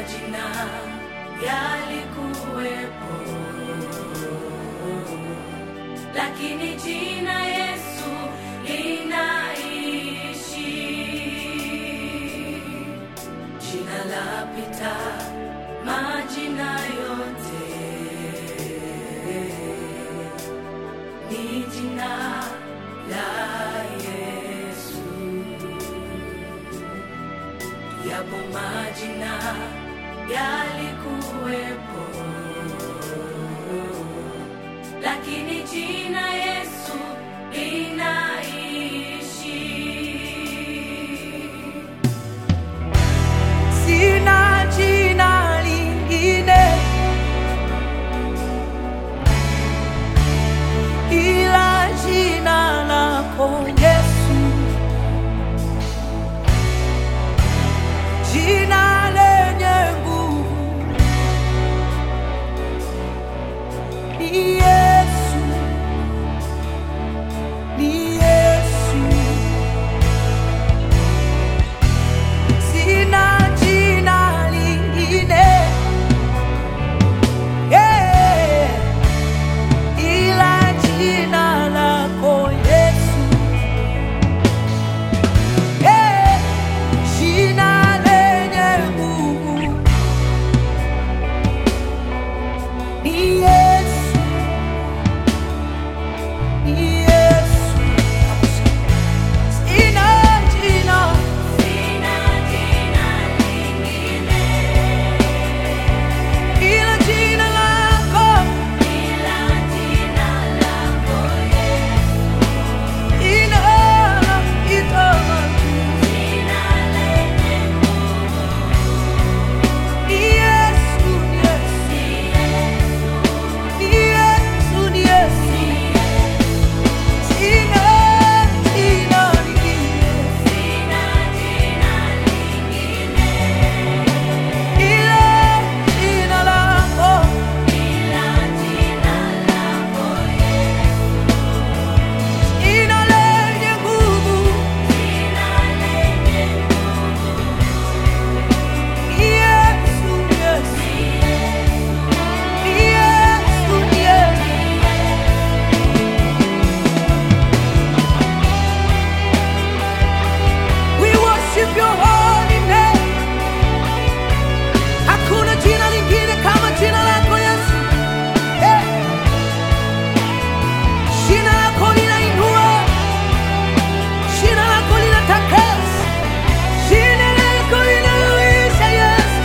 majina yalikuwepo, lakini jina Yesu linaishi. Jina lapita majina yote, ni jina la Yesu. Yapo majina yalikuwepo, lakini jina Yesu linaishi. Sina jina lingine ila jina lako Yesu, jina lenye nguvu ni Yesu, ni Yesu. Sina jina lingine yeah, ila jina lako Yesu yeah, jina lenye nguvu ni Yesu, ni Yesu. Sina jina Sina jina lingine ila jina lako ila jina lako Yesu, ina ita jina lenye nguvu, ni Yesu, ni Yesu, ni Yesu, ni Yesu. Sina jina lingine sina jina lingine ila jina lako ila jina lako Yesu, jina lenye nguvu jina lenye nguvu, ni Yesu, Yesu, ni Yesu, ni Yesu. We worship your holy name. Hakuna jina lingine kama jina lako Yesu. Eh. Jina lako linainua. Jina lako linatakasa. Jina lako linauisha Yesu.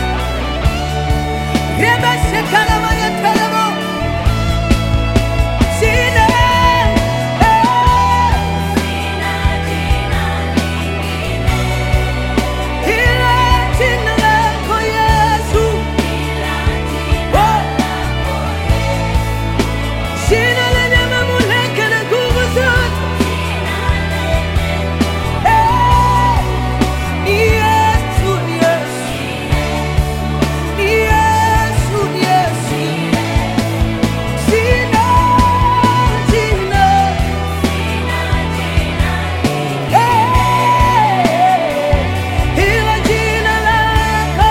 Reba shekala maya telemo. Jina. Eh. sina jina lingine Ila jina lako Yesu. ila jina lako Jina lenye mamlaka na nguvu zote. Eh, ni Yesu, ni Yesu. Ni Yesu, ni Yesu. Jina, jina. Eh, ila jina lako.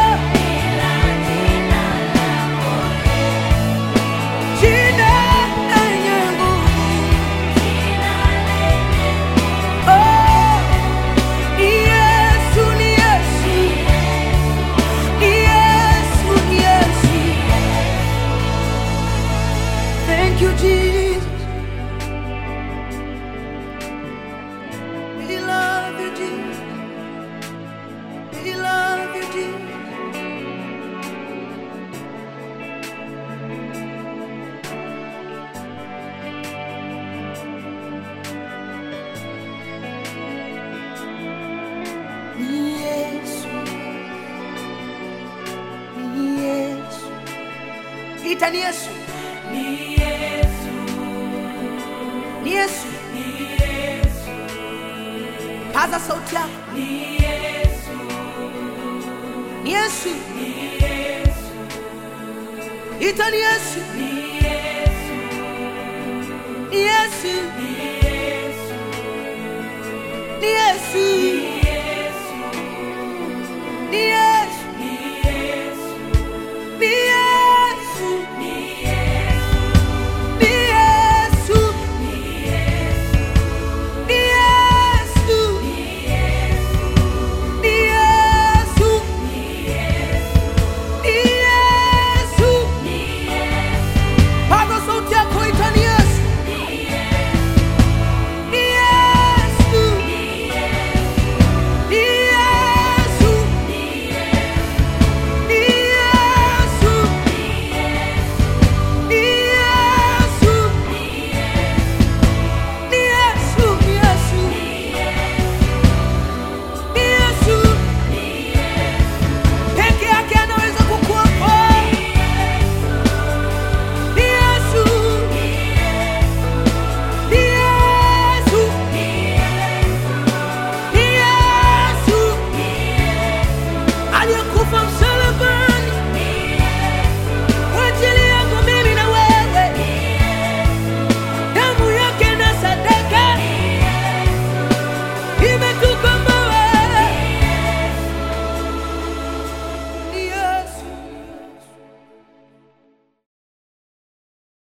Jina lenye nguvu. Oh, ni Yesu, ni Yesu. Ni Yesu, ni Yesu. Thank you, Jesus. We love you, Jesus. We love you, Jesus. Ni Yesu. Ni Yesu. Ita ni Yesu. Ni Yesu, Ni Yesu. ni Yesu, Paza sauti yako. ni Yesu, Ni Yesu. ni Yesu, Ita ni Yesu. ni Yesu, Ni Yesu. ni Yesu, Ni Yesu.